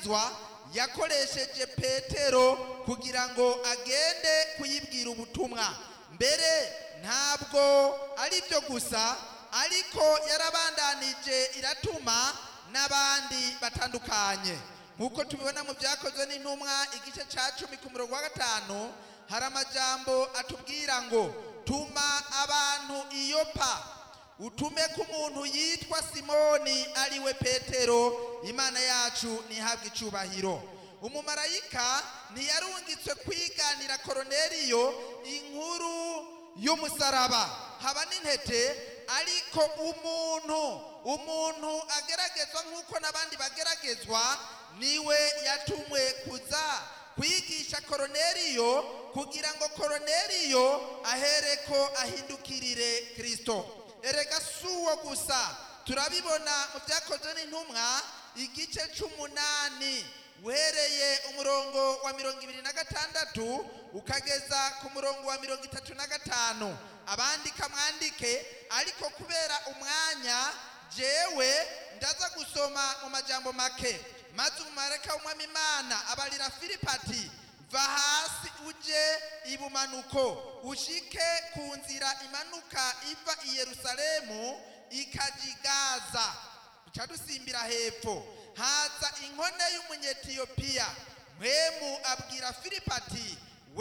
kubatizwa yakoresheje petero kugira ngo agende kuyibwira ubutumwa mbere ntabwo ari byo gusa ariko yarabandanije iratuma n'abandi batandukanye nk'uko tubibona mu byakozwe n'intumwa igice cya cumi ku murongo wa gatanu hari amajambo atubwira ngo tuma abantu iyopa utume ko umuntu yitwa simoni ariwe petero imana yacu ntihabwe icyubahiro umumarayika ntiyarungitswe kwiganira koroneriyo inkuru y'umusaraba haba n'intete ariko umuntu umuntu ageragezwa nk'uko n'abandi bageragezwa niwe yatumwe kuza kwigisha koroneriyo kugira ngo koroneriyo ahereko ahindukirire kirisito erega si uwo gusa turabibona mu byakozwe n'intumwa igice cy'umunani uhereye umurongo wa mirongo ibiri na gatandatu ukageza ku murongo wa mirongo itatu na gatanu abandika mwandike ariko kubera umwanya jewe ndaza gusoma mu majambo make maze umumarayika w'umwami imana abarira filipati va hasi uje ibumanuko ushike ku nzira imanuka iva i yerusalemu ikajigaza duca dusimbira hepfo haza inkone y'umunyetiyopiya mpemu abwira filipati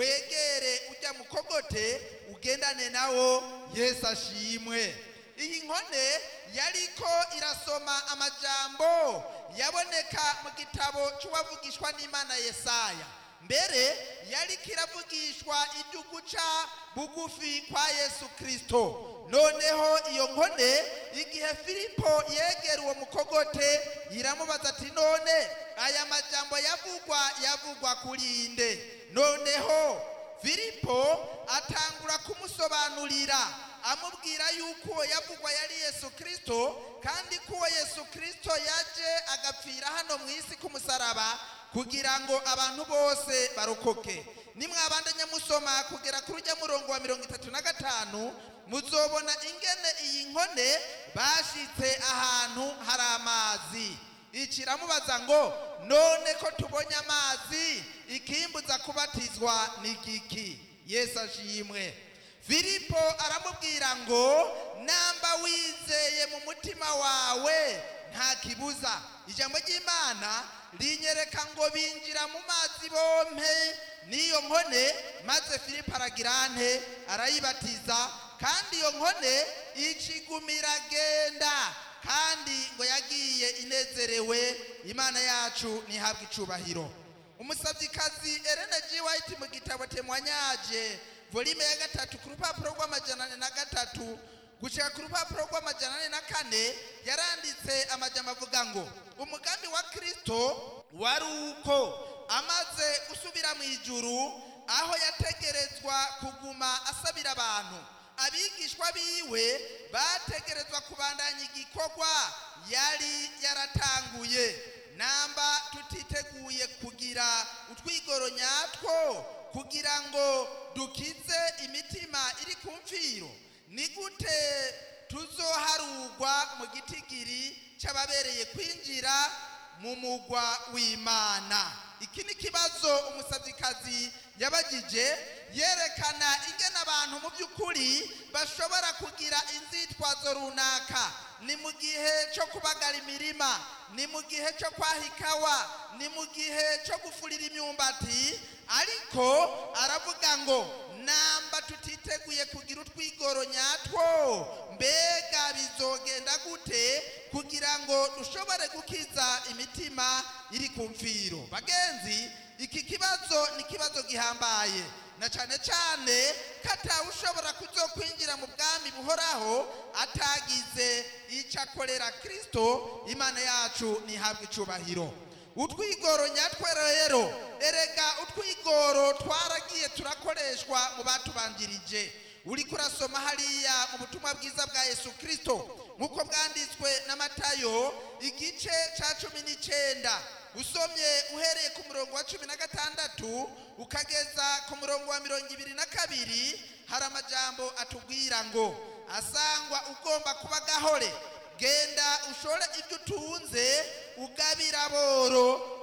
wegere ujya mukogote ugendane nawo yesu ashimwe iyi nkone yariko irasoma amajambo yaboneka mu gitabo cy'uwavugishwa n'imana yesaya mbere yariko iravugishwa ibyo guca bugufi kwa yesu kirisito noneho iyo nkone igihe filipo yegera uwo mukogote iramubaza ati none aya majambo yavugwa yavugwa kuri inde noneho filipo atangura kumusobanurira amubwira yuko uwo yavugwa yari yesu kirisito kandi ko uwo yesu kirisito yaje agapfira hano mu isi k'umusaraba kugira ngo abantu bose barokoke nimwabandanya musoma kugera kuri ujya murongo wa mirongo itatu na gatanu muzobona ingene iyi nkone bashitse ahantu hari amazi ikiramubaza ngo none ko tubonye amazi ikimbuza kubatizwa ni giki yesu ashimwe filipo aramubwira ngo namba wizeye mu mutima wawe nta kibuza ijambo ry'imana rinyereka ngo binjira mu mazi bompe n'iyo nkone maze filipo aragira nte arayibatiza kandi iyo nkone icigumira agenda kandi ngo yagiye inezerewe imana yacu ntihabwe icubahiro umusabyikazi Elena G. White mu gitabo temwanyaje volume ya gatatu ku rupapuro rw'amajana ane na gatatu gushika ku rupapuro rw'amajana ane na kane yaranditse amajambo avuga ngo umugambi wa kristo wari uko amaze gusubira mu ijuru aho yategerezwa kuguma asabira abantu abigishwa biwe bategerezwa kubandanya igikorwa yari yaratanguye namba tutiteguye kugira utwigoro nyatwo kugira ngo dukize imitima iri ku mfiro ni gute tuzoharugwa mu gitigiri cy'ababereye kwinjira mu mugwa w'imana iki ni ikibazo umusabyikazi yabagije yerekana ingene abantu mu by'ukuri bashobora kugira inzitwazo runaka ni mu gihe cyo kubagara imirima ni mu gihe cyo kwaha ikawa ni mu gihe cyo gufurira imyumbati ariko aravuga ngo namba tutiteguye kugira utwigoro nyatwo mbega bizogenda gute kugira ngo dushobore gukiza imitima iri ku mfiro bagenzi iki kibazo ni ikibazo gihambaye na cyane cyane ko atawe ushobora kuzokwinjira mu bwami buhoraho atagize icyo akorera kirisito imana yacu ntihabwe icubahiro utwigoro nyatwe rero erega utwigoro twaragiye turakoreshwa mu batubanjirije uri kurasoma hariya mu butumwa bwiza bwa yesu kirisito nk'uko bwanditswe na matayo igice cya cumi n'icyenda usomye uhereye ku murongo wa cumi na gatandatu ukageza ku murongo wa mirongo ibiri na kabiri hari amajambo atubwira ngo asangwa ugomba kuba gahore genda ushore ibyo utunze ugabira boro